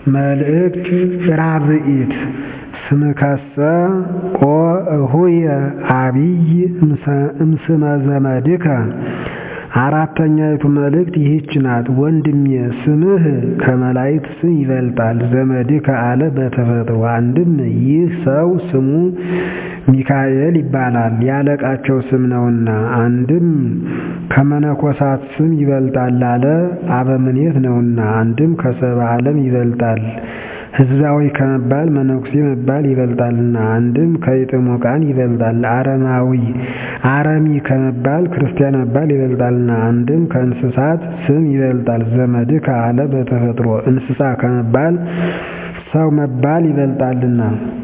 መልእክት ራብዒት ስምከሰ ኦ እሁየ አቢይ እምስመ ዘመድከ አራተኛይቱ መልእክት ይህች ናት። ወንድሜ ስምህ ከመላእክት ስም ይበልጣል። ዘመድከ አለ በተፈጥሮ አንድም ይህ ሰው ስሙ ሚካኤል ይባላል ያለቃቸው ስም ነውና፣ አንድም ከመነኮሳት ስም ይበልጣል አለ አበምኔት ነውና፣ አንድም ከሰብአ ዓለም ይበልጣል ሕዝባዊ ከመባል መነኩሴ መባል ይበልጣልና፣ አንድም ከኢጥሙቃን ይበልጣል አረማዊ አረሚ ከመባል ክርስቲያን መባል ይበልጣልና፣ አንድም ከእንስሳት ስም ይበልጣል። ዘመድከ አለ በተፈጥሮ እንስሳ ከመባል ሰው መባል ይበልጣልና።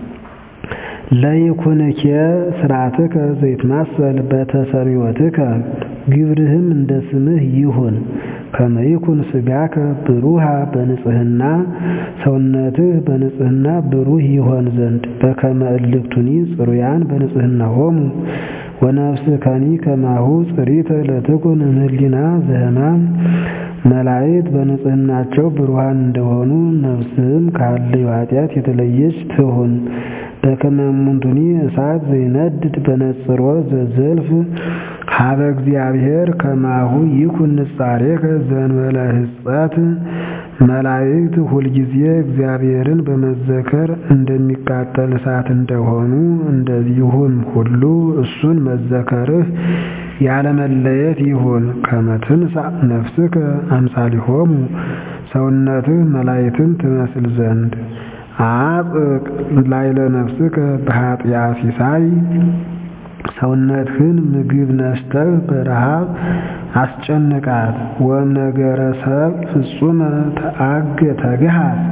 ለይኩንኬ ስርዓትከ ዘይትማሰል በተሰሚወትከ ግብርህም እንደ ስምህ ይሁን። ከመይኩን ስጋከ ብሩሃ በንጽህና ሰውነትህ በንጽህና ብሩህ ይሆን ዘንድ በከመ እልክቱኒ ጽሩያን በንጽህና ሆሙ ወነፍስከኒ ከማሁ ጽሪተ ለትኩን እምህሊና ዘህማም መላእክት በንጽህናቸው ብሩሃን እንደሆኑ ነፍስህም ካለው ኃጢአት የተለየች ትሁን። በከመ እሙንቱኒ እሳት ዘይነድድ በነጽሮ ዘዘልፍ ሀበ እግዚአብሔር ከማሁ ይኩን ንጻሬከ ዘእንበለ ሕጸት መላእክት ሁልጊዜ እግዚአብሔርን በመዘከር እንደሚቃጠል እሳት እንደሆኑ እንደዚሁም ሁሉ እሱን መዘከርህ ያለመለየት ይሁን። ከመ ትንሣእ ነፍስከ አምሳሊሆሙ ሰውነትህ መላእክትን ትመስል ዘንድ አጽቅ ላይለ ነፍስከ በኃጢአ ሲሳይ ሰውነትህን ምግብ ነስተህ በረሃብ አስጨንቃት። ወእምነገረ ሰብ ፍጹመ ተአገ ተግሃስ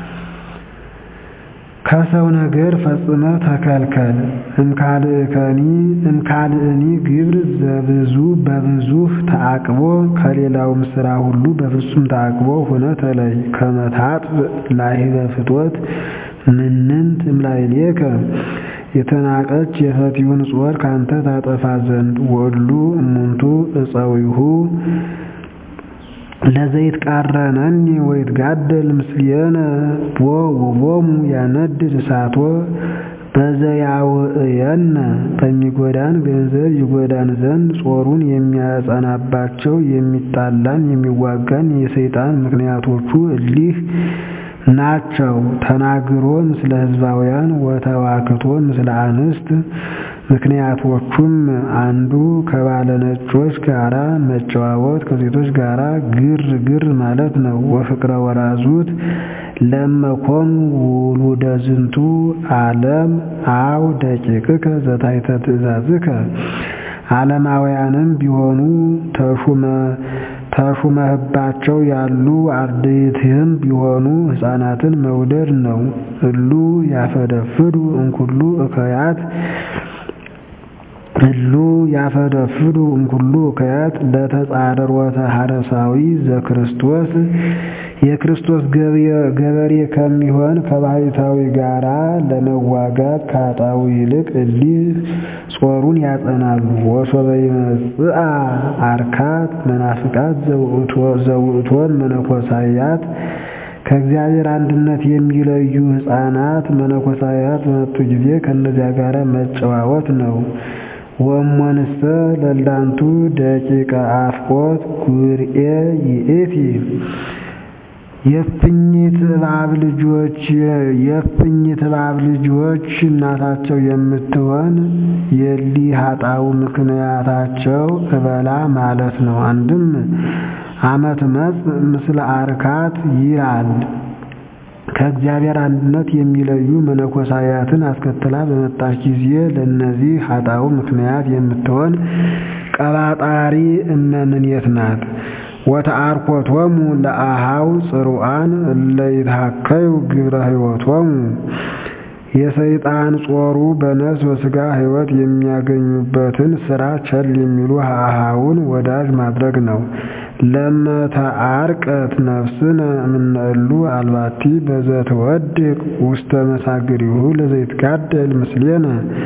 ከሰው ነገር ፈጽመ ተከልከል። እምካልእከኒ እምካልእኒ ግብር ዘብዙ በብዙህ ተአቅቦ ከሌላውም ስራ ሁሉ በፍጹም ተአቅቦ ሆነ ተለይ። ከመ ታጥብ ላሂበ ፍትወት ምንንት እምላዕሌከ የተናቀች የፈቲውን ጾር ካንተ ታጠፋ ዘንድ ወሉ እሙንቱ እፀዊሁ ለዘይትቃረነኒ ወይትጋደል ምስሌነ ቦ ውቦሙ ያነድድ እሳቶ በዘያውእየነ በሚጎዳን ገንዘብ ይጎዳን ዘንድ ጾሩን የሚያጸናባቸው የሚጣላን የሚዋጋን የሰይጣን ምክንያቶቹ እሊህ ናቸው። ተናግሮ ምስለ ሕዝባውያን ወተዋክቶ ምስለ አንስት ምክንያቶቹም አንዱ ከባለ ነጮች ጋራ መጨዋወት ከሴቶች ጋራ ግር ግር ማለት ነው። ወፍቅረ ወራዙት ለመኮኑ ውሉደ ዝንቱ ዓለም አው ደቂቅከ ዘታሕተ ትእዛዝከ ዓለማውያንም ቢሆኑ ተሹመ ተሹመህባቸው ያሉ አርድእትህም ቢሆኑ ሕፃናትን መውደድ ነው። እሉ ያፈደፍዱ እንኩሉ እከያት እሉ ያፈደፍዱ እንኩሉ እከያት ለተጻረሮተ ሐረሳዊ ዘክርስቶስ የክርስቶስ ገበሬ ከሚሆን ከባሕታዊ ጋራ ለመዋጋት ከኃጥአው ይልቅ እሊህ ጾሩን ያጸናሉ። ወሶበ ይመጽአ አርካት መናፍቃት ዘውእቶን መነኮሳያት ከእግዚአብሔር አንድነት የሚለዩ ሕፃናት መነኮሳያት በመጡ ጊዜ ከእነዚያ ጋር መጨዋወት ነው። ወእሞንሰ ለላንቱ ደቂቀ አፍቆት ጉርኤ ይእቲ የእፉኝት እባብ ልጆች የእፉኝት እባብ ልጆች እናታቸው የምትሆን የሊህ ኃጥአው ምክንያታቸው እበላ ማለት ነው። አንድም አመት መጽ ምስለ አርካት ይላል። ከእግዚአብሔር አንድነት የሚለዩ መነኮሳያትን አስከትላ በመጣች ጊዜ ለእነዚህ ኃጥአው ምክንያት የምትሆን ቀባጣሪ እመምኔት ናት። ወተአርኮቶሙ ለአሃው ጽሩዓን እለ ይትሐከዩ ግብረ ሕይወቶሙ የሰይጣን ጾሩ በነፍስ በሥጋ ሕይወት የሚያገኙበትን ሥራ ቸል የሚሉ አሃውን ወዳጅ ማድረግ ነው። ለመተአርቀት ነፍስነ እምነእሉ አልባቲ በዘትወድቅ ውስተ መሳግሪሁ ለዘይትጋደል ምስሌነ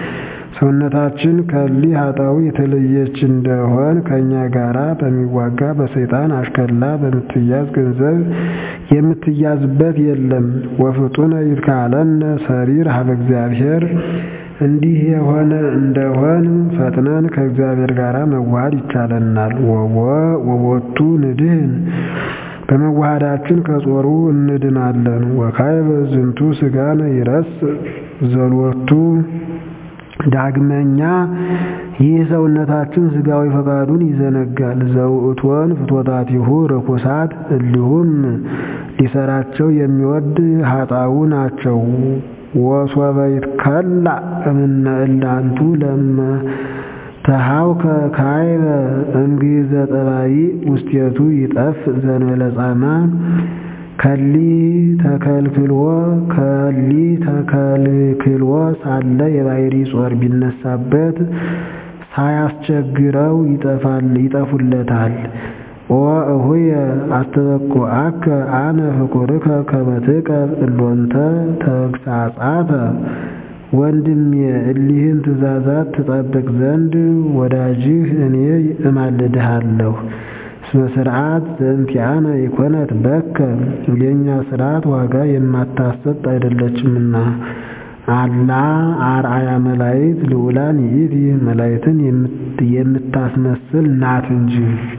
ሰውነታችን ከእሊህ ኃጣው የተለየች እንደሆን ከእኛ ጋራ በሚዋጋ በሰይጣን አሽከላ በምትያዝ ገንዘብ የምትያዝበት የለም። ወፍጡነ ይትካለነ ሰሪር ሀበ እግዚአብሔር እንዲህ የሆነ እንደሆን ፈጥነን ከእግዚአብሔር ጋር መዋሃድ ይቻለናል። ወቦቱ ንድህን በመዋሃዳችን ከጾሩ እንድናለን። ወካዕበ ዝንቱ ሥጋነ ይረስ ዘሎቱ ዳግመኛ ይህ ሰውነታችን ሥጋዊ ፈቃዱን ይዘነጋል። ዘውእቶን ፍትወታቲሁ ርኩሳት እሊሁም ሊሰራቸው የሚወድ ኃጣው ናቸው። ወሶበ ይትከላእ እምነ እላንቱ ለመ ተሃውከ ካዕበ እምግዕዘ ጠባይ ውስቴቱ ይጠፍ ዘእንበለ ጻማ ከሊ ተከልክልዎ ከሊ ተከልክልዎ ሳለ የባሕሪ ጾር ቢነሳበት ሳያስቸግረው ይጠፉለታል። ኦ እሁየ አስተበኩዐከ አነ ፍቁርከ ከመ ትቀብ እሎንተ ተግሣጻተ ወንድሜ እሊህን ትእዛዛት ትጠብቅ ዘንድ ወዳጅህ እኔ እማልድሃለሁ። እስመ ሥርዓት ዘእንቲአነ ኢኮነት በከ የእኛ ሥርዓት ዋጋ የማታሰጥ አይደለችምና አላ አርአያ መላእክት ልዑላን ይእቲ መላእክትን የምታስመስል ናት እንጂ።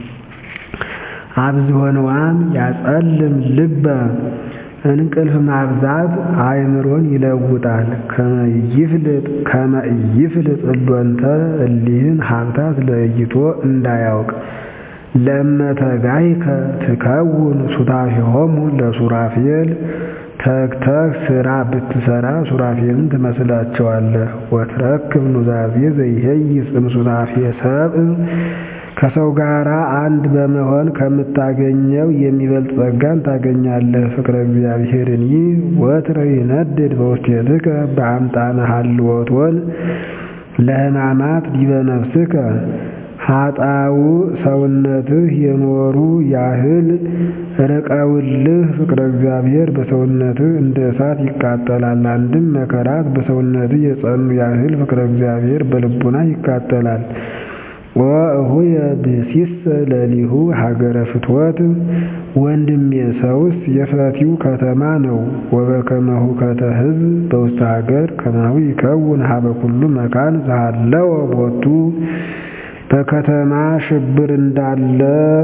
አብዝሆንዋን ያጸልም ልበ እንቅልፍ ማብዛት አእምሮን ይለውጣል። ከመ ኢይፍልጥ እሎንተ እሊህን ሀብታት ለይቶ እንዳያውቅ ለእመተጋይከ ትከውን ሱታፌሆሙ ለሱራፌል ተግተግ ስራ ብትሰራ ሱራፌልን ትመስላቸዋለህ። ወትረክብ ኑዛዜ ዘይሄይስ እምሱታፌ ሰብእ ከሰው ጋር አንድ በመሆን ከምታገኘው የሚበልጥ ጸጋን ታገኛለህ። ፍቅረ እግዚአብሔርኒ ወትረ ይነድድ በውስቴትከ በአምጣነ ሀልወቶን ለሕማማት ዲበ ነፍስከ ኃጣው ሰውነትህ የኖሩ ያህል ርቀውልህ ፍቅረ እግዚአብሔር በሰውነትህ እንደ እሳት ይቃጠላል። አንድም መከራት በሰውነትህ የጸኑ ያህል ፍቅረ እግዚአብሔር በልቡና ይቃጠላል። ወእሁየ ብእሲሰ ለሊሁ ሀገረ ፍትወት ወንድሜ ሰውስ የፈቲው ከተማ ነው። ወበከመሁ ከተ ሕዝብ በውስተ ሀገር ከማሁ ይከውን ሀበ ኩሉ መካን ዘሃለወ ቦቱ በከተማ ሽብር እንዳለ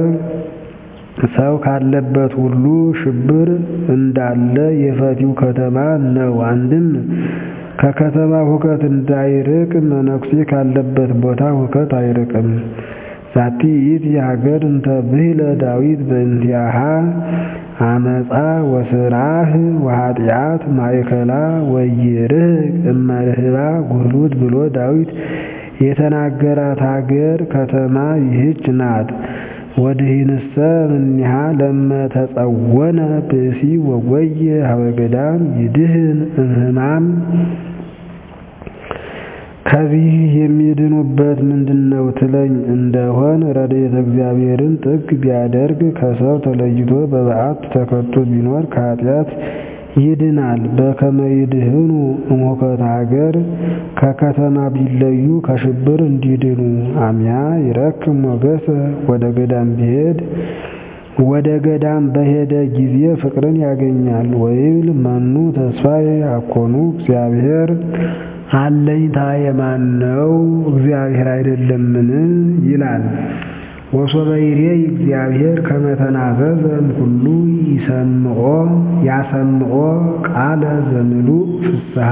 ሰው ካለበት ሁሉ ሽብር እንዳለ የፈቲው ከተማ ነው። አንድም ከከተማ ሁከት እንዳይርቅ መነኩሴ ካለበት ቦታ ሁከት አይርቅም። ዛቲ ይእቲ ሀገር እንተ ብሂለ ዳዊት በእንቲአሃ አመፃ ወስራህ ወኃጢአት ማእከላ ወይርህቅ እመርህባ ጉህሉት ብሎ ዳዊት የተናገራት ሀገር ከተማ ይህች ናት። ወድሂንሰ እምኔሃ ለመተጸወነ ብእሲ ወጎየ ሀበ ገዳም ይድህን እምህማም ከዚህ የሚድኑበት ምንድነው ትለኝ እንደሆን ረድኤተ እግዚአብሔርን ጥግ ቢያደርግ ከሰው ተለይቶ በበዓት ተከቶ ቢኖር ከኃጢአት ይድናል። በከመ ይድህኑ እምሁከተ ሀገር ከከተማ ቢለዩ ከሽብር እንዲድኑ። አሚያ ይረክም ሞገሰ ወደ ገዳም ቢሄድ ወደ ገዳም በሄደ ጊዜ ፍቅርን ያገኛል። ወይብል መኑ ተስፋዬ አኮኑ እግዚአብሔር አለኝታ የማን ነው እግዚአብሔር አይደለምን? ይላል። ወሶበ ይሬይ እግዚአብሔር ከመ ተናዘዘ እምኩሉ ይሰምዖ ያሰምዖ ቃለ ዘምሉእ ፍስሐ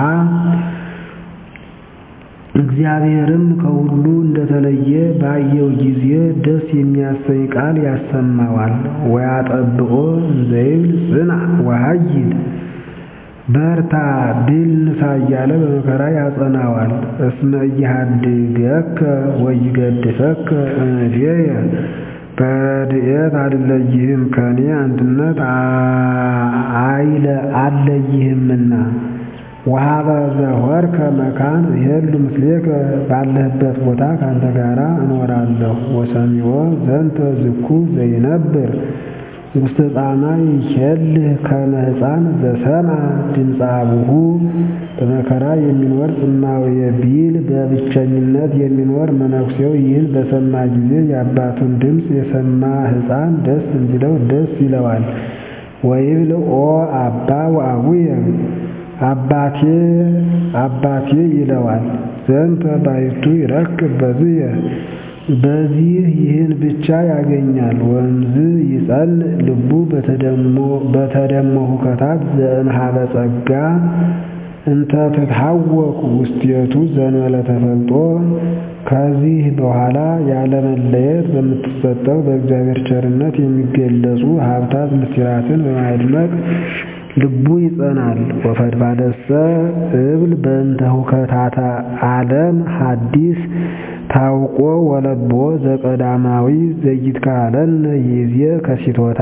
እግዚአብሔርም ከሁሉ እንደተለየ ባየው ጊዜ ደስ የሚያሰኝ ቃል ያሰማዋል። ወያጠብቆ እንዘይብል ጽንዕ ወኃይል በርታ ድል ንሳ እያለ በመከራ ያጸናዋል። እስመ ኢሃድገከ ወይገድፈከ እምኔየ በረድኤት አልለይህም ከኔ አንድነት አይለ አለይህምና ወሀበ ዘወርከ መካን ይሄሉ ምስሌከ ባለህበት ቦታ ካንተ ጋራ እኖራለሁ። ወሰሚዖ ዘንተ ዝኩ ዘይነብር ውስተ ጻማ ይኬልህ ከመ ሕፃን ዘሰምዐ ድምፀ አቡሁ በመከራ የሚኖር ጽማውየ ቢል በብቸኝነት የሚኖር መነኩሴው ይህን በሰማ ጊዜ የአባቱን ድምፅ የሰማ ሕፃን ደስ እንዲለው ደስ ይለዋል። ወይብል ኦ አባ ወአቡየ አባቴ አባቴ ይለዋል። ዘንተ ባሕቱ ይረክብ በዝየ በዚህ ይህን ብቻ ያገኛል። ወንዝ ይጸልእ ልቡ በተደሞ ሁከታት ዘእምኀበ ጸጋ እንተ ትትሐወክ ውስቴቱ ዘእንበለ ተፈልጦ ከዚህ በኋላ ያለመለየት በምትሰጠው በእግዚአብሔር ቸርነት የሚገለጹ ሀብታት ምስጢራትን በማድመቅ ልቡ ይጸናል። ወፈድፋደሰ እብል በእንተ ሁከታተ ዓለም ሐዲስ ታውቆ ወለቦ ዘቀዳማዊ ዘይትካለነ ይዜ ከሲቶታ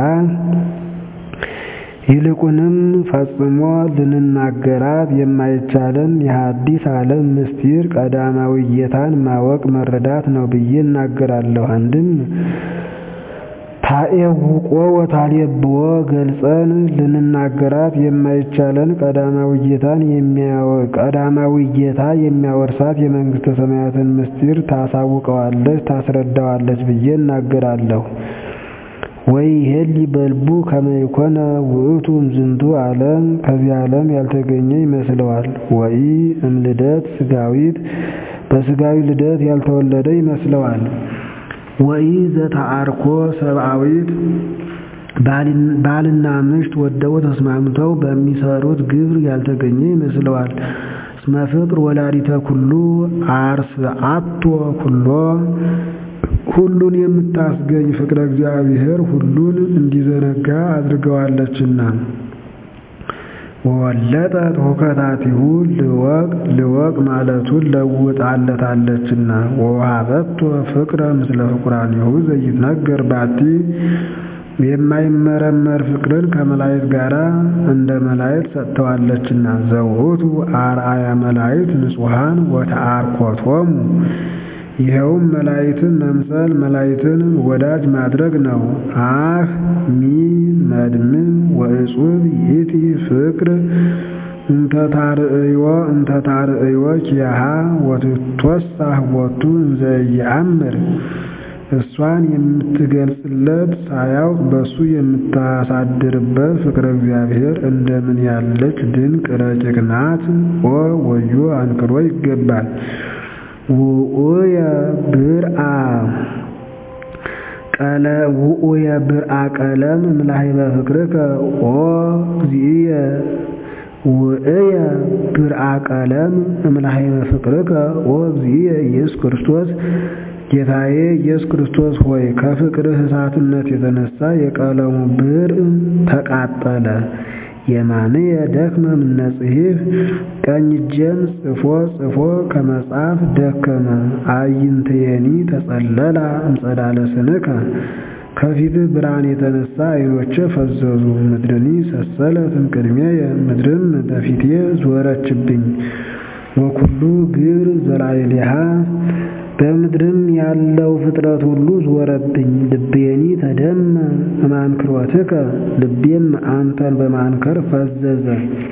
ይልቁንም ፈጽሞ ልንናገራት የማይቻለን የሐዲስ ዓለም ምስጢር ቀዳማዊ ጌታን ማወቅ መረዳት ነው ብዬ እናገራለሁ። አንድም ታኤውቆ ወታሌብዎ ገልጸን ልንናገራት የማይቻለን ቀዳማዊ ጌታን ቀዳማዊ ጌታ የሚያወርሳት የመንግሥተ ሰማያትን ምስጢር ታሳውቀዋለች፣ ታስረዳዋለች ብዬ እናገራለሁ። ወይ ይሄሊ በልቡ ከመ ይኮነ ውእቱ እምዝንቱ ዓለም ከዚህ ዓለም ያልተገኘ ይመስለዋል። ወይ እምልደት ሥጋዊት በሥጋዊ ልደት ያልተወለደ ይመስለዋል። ወይ ዘተአርኮ ሰብአዊት ባልና ምሽት ወደው ተስማምተው በሚሰሩት ግብር ያልተገኘ ይመስለዋል። እስመ ፍቅር ወላዲተ ኩሉ አርስአቶ ኩሎ ሁሉን የምታስገኝ ፍቅረ እግዚአብሔር ሁሉን እንዲዘነጋ አድርገዋለችና። ወወለጠት ሁከታቲሁ ልወቅ ልወቅ ማለቱን ለውጣለታለችና። ወወሃበቶ ፍቅረ ምስለ ፍቁራኒሁ ዘይትነገር ባቲ የማይመረመር ፍቅርን ከመላእክት ጋር እንደ መላእክት ሰጥተዋለችና። ዘውእቱ አርአያ መላእክት ንጹሐን ወተአርኮቶሙ ይኸውም መላእክትን መምሰል መላእክትን ወዳጅ ማድረግ ነው። አህ ሚ መድምም ወእጹብ ይእቲ ፍቅር እንተታርእዮ እንተታርእዮ ኪያሃ ወትትወሳህ ቦቱ እንዘ ይአምር እሷን የምትገልጽለት ሳያውቅ በሱ የምታሳድርበት ፍቅረ እግዚአብሔር እንደምን ያለች ድንቅ ረቂቅ ናት! ኦ ወዮ አንክሮ ይገባል። ውኡየ ብርአ ቀለ ውኡየ ብርአ ቀለም እምላሂበ ፍቅርከ ኦ እግዚእየ ውእየ ብርአ ቀለም እምላሂበ ፍቅርከ ኦ እግዚእየ ኢየሱስ ክርስቶስ ጌታዬ ኢየሱስ ክርስቶስ ሆይ ከፍቅርህ እሳትነት የተነሳ የቀለሙ ብርዕ ተቃጠለ። የማንየ ደክመ እምነ ጽሒፍ ቀኝ እጄን ጽፎ ጽፎ ከመጻፍ ደከመ። አዕይንትየኒ ተጸለላ እምጸዳለ ስንከ ከፊትህ ብርሃን የተነሳ ዓይኖቼ ፈዘዙ። ምድርኒ ሰሰለት እምቅድሜየ ምድርም በፊቴ ዞረችብኝ። ወኩሉ ግብር ዘላዕሌሃ በምድርም ያለው ፍጥረት ሁሉ ዞረብኝ። ልቤኒ ተደመ እማንክሮትከ ልቤም አንተን በማንከር ፈዘዘ።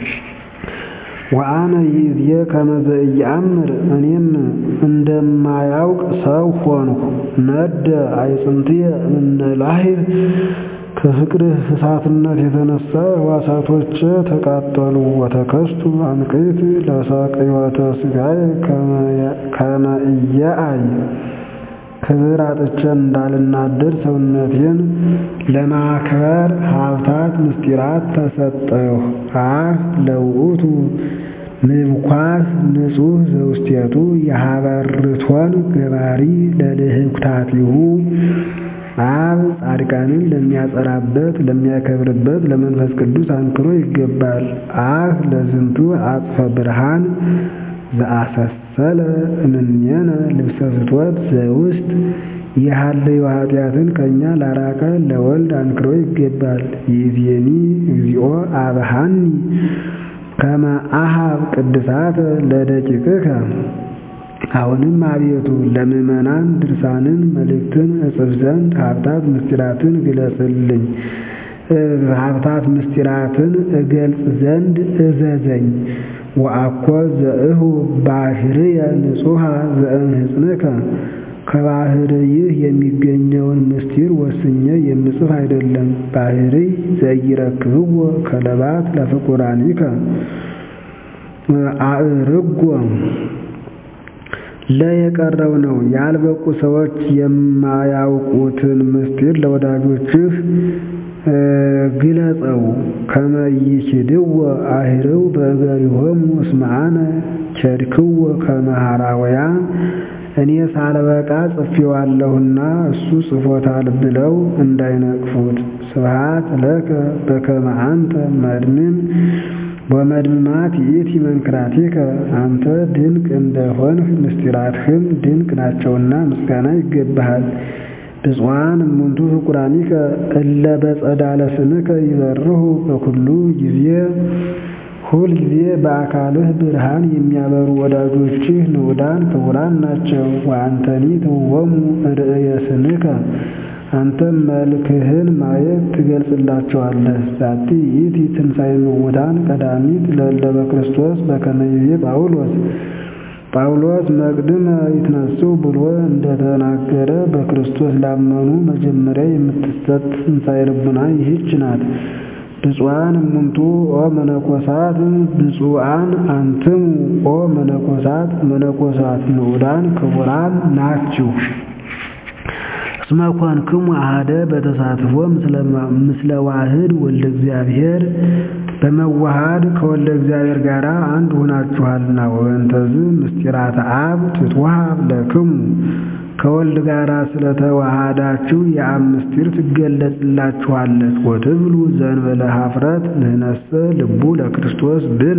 ወአነ ይእዜ ከመ ዘኢየአምር እኔም እንደማያውቅ ሰው ሆንሁ። ነደ አዕጽምትየ እምነ ላህብ ከፍቅርህ እሳትነት የተነሳ ሕዋሳቶቼ ተቃጠሉ። ወተከስቱ አንቅት ለሳቅዮተ ሥጋዬ ከመ ኢየአይ ክብር አጥቼ እንዳልናደድ ሰውነቴን ለማክበር ሀብታት ምስጢራት ተሰጠሁ። አህ ለውእቱ ምብኳት ንጹሕ ዘውስቴቱ የሀበርቶን ገባሪ ለልህኩታቲሁ አብ ጻድቃንን ለሚያጸራበት ለሚያከብርበት ለመንፈስ ቅዱስ አንክሮ ይገባል። አህ ለዝንቱ አጽፈ ብርሃን ዘአሰሰለ እምኔነ ልብሰ ፍትወት ዘውስጥ የሃለዩ ኃጢአትን ከእኛ ላራቀ ለወልድ አንክሮ ይገባል። ይእዜኒ እግዚኦ አብሃኒ ከመ አሃብ ቅድሳተ ለደቂቅከ አሁንም አቤቱ ለምእመናን ድርሳንን መልእክትን እጽፍ ዘንድ ሀብታት ምስጢራትን ግለጽልኝ። ሀብታት ምስጢራትን እገልጽ ዘንድ እዘዘኝ። ወአኮ ዘእሁ ባህርየ ንጹሐ ዘእምህጽንከ ከባህርይህ የሚገኘውን ምስጢር ወስኜ የምጽፍ አይደለም። ባህርይ ዘይረክብዎ ከለባት ለፍቁራኒከ አእርጎ ለየቀረው ነው። ያልበቁ ሰዎች የማያውቁትን ምስጢር ለወዳጆችህ ግለጸው። ከመ ይኪድዎ አህርው በእገሪሆሙ እስመ አነ ኬድክዎ ከመ ሐራውያ እኔ ሳልበቃ ጽፌዋለሁና እሱ ጽፎታል ብለው እንዳይነቅፉት። ስብሐት ለከ በከመ አንተ መድምን ወመድምማት ይእቲ መንክራቲከ አንተ ድንቅ እንደሆንህ ምስጢራትህም ድንቅ ናቸውና ምስጋና ይገባሃል። ብፁዓን እሙንቱ ፍቁራኒከ እለ በጸዳለ ስምከ ይበርሁ በኩሉ ጊዜ ሁል ጊዜ በአካልህ ብርሃን የሚያበሩ ወዳጆችህ ንዑዳን ክቡራን ናቸው። ወአንተኒ ትውዎሙ ርእየ ስምከ አንተም መልክህን ማየት ትገልጽላቸዋለህ። ዛቲ ይእቲ ትንሣኤ ምውታን ቀዳሚት ለእለ በክርስቶስ በከመ ይቤ ጳውሎስ ጳውሎስ መቅድመ ይትነሱ ብሎ እንደተናገረ በክርስቶስ ላመኑ መጀመሪያ የምትሰጥ ትንሣኤ ልቡና ይህች ናት። ብፁዓን እሙንቱ ኦ መነኮሳት ብፁዓን አንትሙ ኦ መነኮሳት መነኮሳት ንዑዳን ክቡራን ናችሁ። እስመ ኮንክሙ አሐደ በተሳትፎ ምስለ ዋህድ ወልደ እግዚአብሔር በመዋሃድ ከወልደ እግዚአብሔር ጋር አንድ ሆናችኋልና። ወበእንተዝ ምስጢራተ አብ ትትወሃብ ለክሙ ከወልድ ጋር ስለተዋሃዳችሁ የአብ ምስጢር ትገለጽላችኋለች። ወትብሉ ዘእንበለ ኀፍረት ንሕነሰ ልቡ ለክርስቶስ ብነ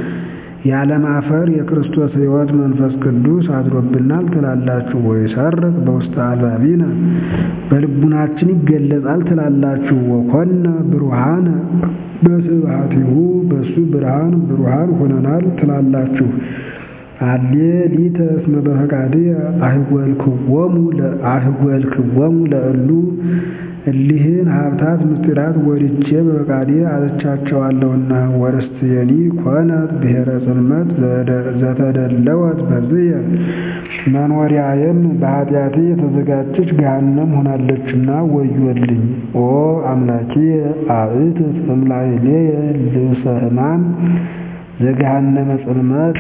ያለማፈር የክርስቶስ ሕይወት መንፈስ ቅዱስ አድሮብናል ትላላችሁ። ወይሰርቅ በውስተ አልባቢነ በልቡናችን ይገለጻል ትላላችሁ። ወኮነ ብሩሃነ በስብሐቲሁ በሱ ብርሃን ብሩሃን ሆነናል ትላላችሁ። አሌ ሊተ እስመ በፈቃድየ አህጐልክዎሙ አህጐልክዎሙ ለእሉ እሊህን ሀብታት ምስጢራት ወድጄ በፈቃዴ አጥቻቸዋለሁና። ወርስትየኒ ኮነት ብሔረ ጽልመት ዘተደለወት በዝየ መኖሪያዬም በኃጢአቴ የተዘጋጀች ገሃነም ሆናለችና ወዮልኝ። ኦ አምላኪየ አብእትት እምላዕሌየ ልብሰ ሕማም ዘገሃነመ ጽልመት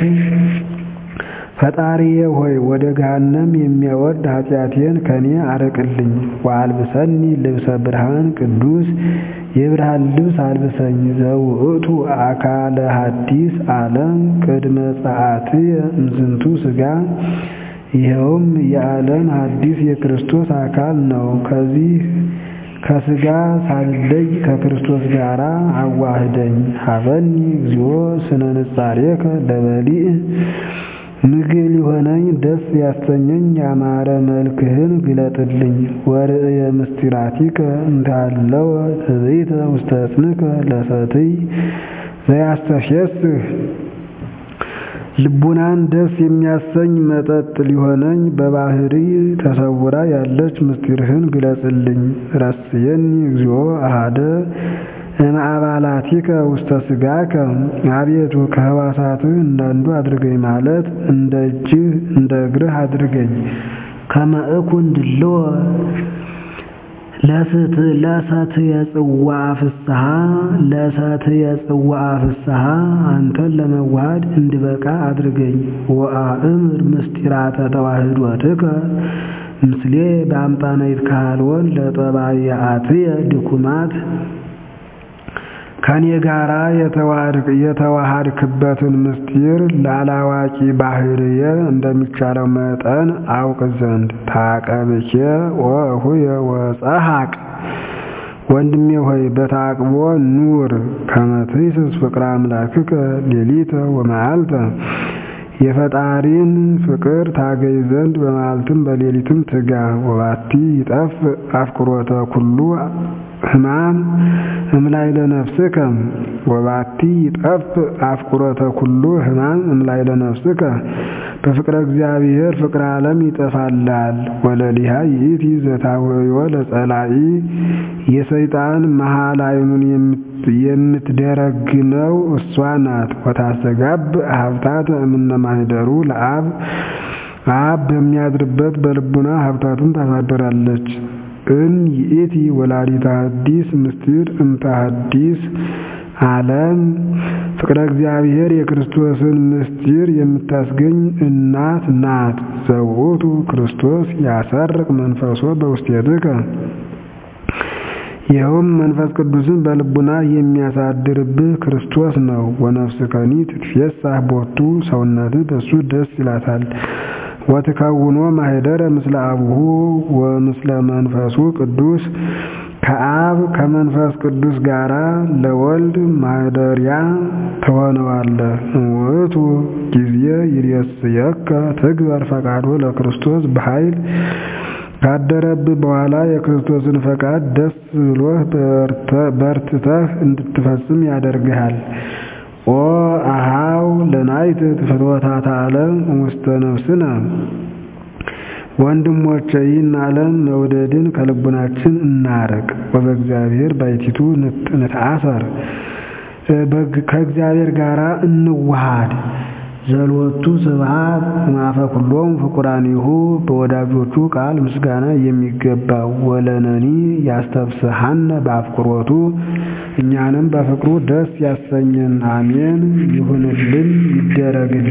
ፈጣሪዬ ሆይ ወደ ገሃነም የሚያወርድ ኃጢአቴን ከኔ አርቅልኝ። ወአልብሰኒ ልብሰ ብርሃን ቅዱስ የብርሃን ልብስ አልብሰኝ። ዘውእቱ አካለ ሐዲስ ዓለም ቅድመ ጸአትየ እምዝንቱ ሥጋ ይኸውም የዓለም ሐዲስ የክርስቶስ አካል ነው። ከዚህ ከሥጋ ሳልለይ ከክርስቶስ ጋር አዋህደኝ። ሀበኒ እግዚኦ ስነ ንጻሬከ ለበሊእ ምግብ ሊሆነኝ ደስ ያሰኘኝ ያማረ መልክህን ግለጥልኝ። ወርእየ ምስጢራቲከ እንዳለወ ትዕቢተ ውስተ እጽንከ ለሰትይ ዘያስተፍስህ ልቡናን ደስ የሚያሰኝ መጠጥ ሊሆነኝ በባህሪ ተሰውራ ያለች ምስጢርህን ግለጽልኝ። ረስየኒ እግዚኦ አሃደ እምአባላቲከ ውስተ ሥጋከ አቤቱ ከሕዋሳትህ እንዳንዱ አድርገኝ ማለት እንደ እጅህ እንደ እግርህ አድርገኝ። ከመ እኩን ድልዎ ለሰትየ ጽዋዐ ፍስሐ ለሰትየ ጽዋዐ ፍስሐ አንተን ለመዋሃድ እንድበቃ አድርገኝ። ወአእምር ምስጢራተ ተዋህዶትከ ምስሌ በአምጣነ ይትካልወን ለጠባይአትየ ድኩማት ከኔ ጋራ የተዋሃድክበትን ምስጢር ላላዋቂ ባህርየ እንደሚቻለው መጠን አውቅ ዘንድ ታቀብኬ ወእሁየ ወጸሐቅ ወንድሜ ሆይ በታቅቦ ኑር። ከመ ትይስስ ፍቅረ አምላክከ ሌሊተ ወመዓልተ የፈጣሪን ፍቅር ታገኝ ዘንድ በመዓልትም በሌሊትም ትጋ። ወባቲ ይጠፍ አፍቅሮተ ኩሉ ሕማም እምላይለ ነፍስከ ወባቲ ይጠፍ አፍቅሮተ ኩሉ ሕማም እምላይለ ነፍስከ በፍቅረ እግዚአብሔር ፍቅረ ዓለም ይጠፋላል። ወለሊሃ ይእቲ ዘታወዮ ለጸላኢ የሰይጣን መሃል አይኑን የምትደረግነው እሷ ናት። ወታስተጋብ ሀብታት እምነ ማኅደሩ ለአብ አብ በሚያድርበት በልቡና ሀብታቱን ታሳድራለች። እም ይእቲ ወላዲተ ሐዲስ ምስጢር እምተ ሐዲስ ዓለም ፍቅረ እግዚአብሔር የክርስቶስን ምስጢር የምታስገኝ እናት ናት። ዘውእቱ ክርስቶስ ያሰርቅ መንፈሶ በውስቴትከ ይኸውም መንፈስ ቅዱስን በልቡና የሚያሳድርብህ ክርስቶስ ነው። ወነፍስከኒ ትትፌሳህ ቦቱ ሰውነትህ በሱ ደስ ይላታል። ወትከውኖ ማኅደረ ምስለ አቡሁ ወምስለ መንፈሱ ቅዱስ ከአብ ከመንፈስ ቅዱስ ጋር ለወልድ ማደሪያ ትሆነዋለህ። ውእቱ ጊዜ ይሬስየከ ትግበር ፈቃዶ ለክርስቶስ በኃይል ካደረብህ በኋላ የክርስቶስን ፈቃድ ደስ ብሎህ በርትተህ እንድትፈጽም ያደርግሃል። ኦ አሃው ለናይት ፍትወታት ዓለም ውስተ ነፍስነ ወንድሞቼ ይህን ዓለም መውደድን ከልቡናችን እናርቅ። ወበእግዚአብሔር ባይቲቱ ንትአሰር ከእግዚአብሔር ጋር እንዋሃድ። ዘልወቱ ስብሐት ማፈ ኩሎም ፍቁራኒሁ በወዳጆቹ ቃል ምስጋና የሚገባው ወለነኒ ያስተብስሐነ በአፍቅሮቱ እኛንም በፍቅሩ ደስ ያሰኘን። አሜን። ይሁንልን ይደረግልን።